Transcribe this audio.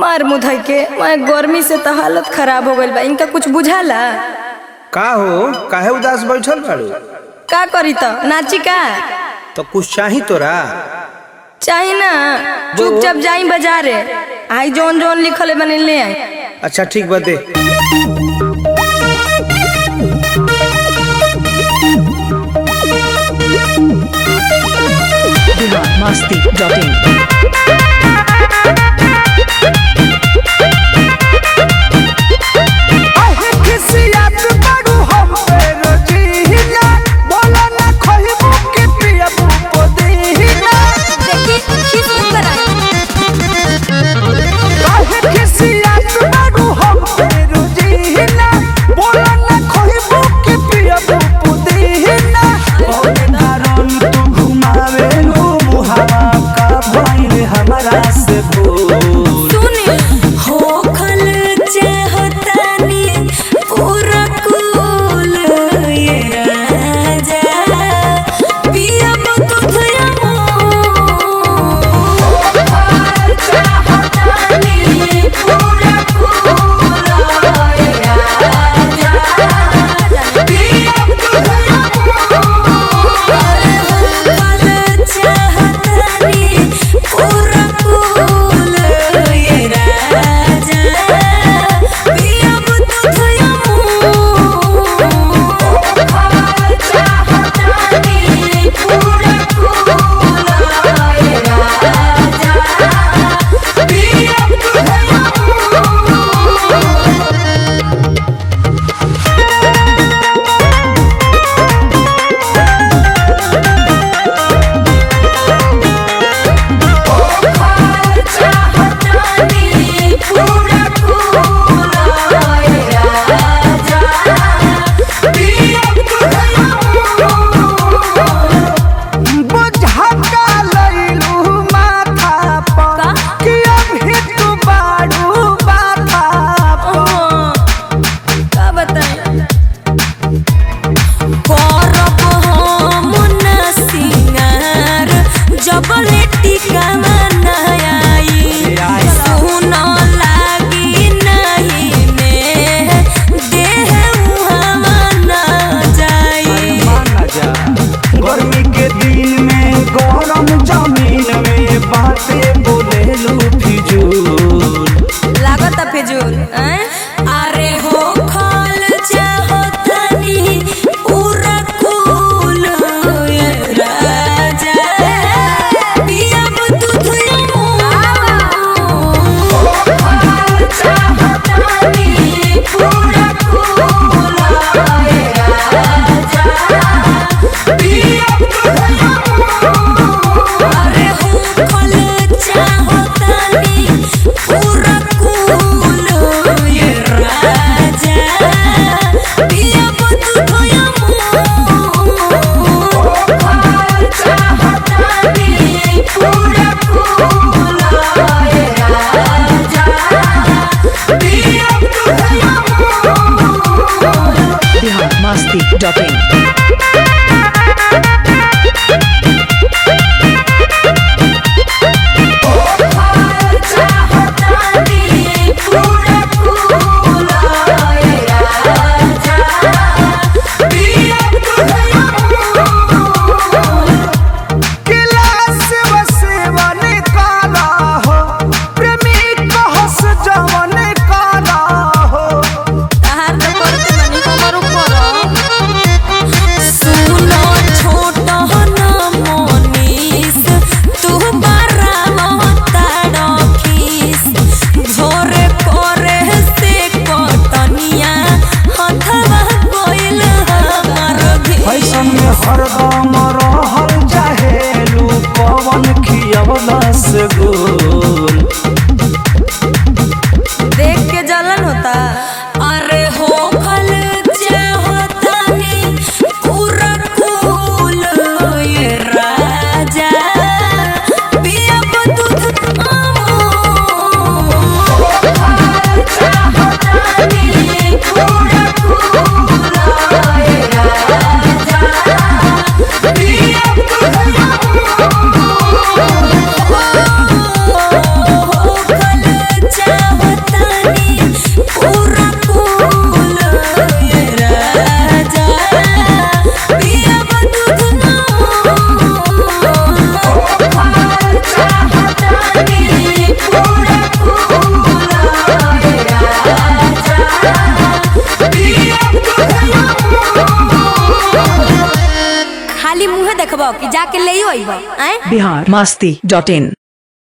मार मुधई के मैं गर्मी से तो हालत खराब हो गइल बा इनका कुछ बुझाला का हो काहे उदास बैठल बाड़ू का करी तो नाची का तो कुछ चाही तोरा चाही ना चुपचाप जाई बाजारे आई जौन जौन लिखल है बने ले आई अच्छा ठीक बा दे Masti.in. देखी खीस ऊपर आई हमारा से बोल सुनी हो खल चाहतानी पूरा कुल ये राजा पिया बतुथया चाहतानी पूरा कुल ये राजा पिया बतुथया खल चाहतानी पूरा कुल ये राजा पिया बतुथया चाहतानी पूरा कुल ये राजा पिया बतुथया चाहतानी पूरा कुल ये राजा पिया का बताई करब हम न सिंगार जब टिका आई सुन लागी नहीं में देह उहावा न जाई गर्मी के दिन में गरम जमीन में बातें बोले लू फिजूल लागत फिजूल हैं अरे हो खल चाहतनी पूरा कुल ये राजा पिया बतुथया चाहतनी पूरा कुल ये राजा पिया बतुथया अरे हो खल चाहतनी पूरा कुल खाली मुंहे देखबो कि जाके ले अइबो आए बिहार मस्ती डॉट इन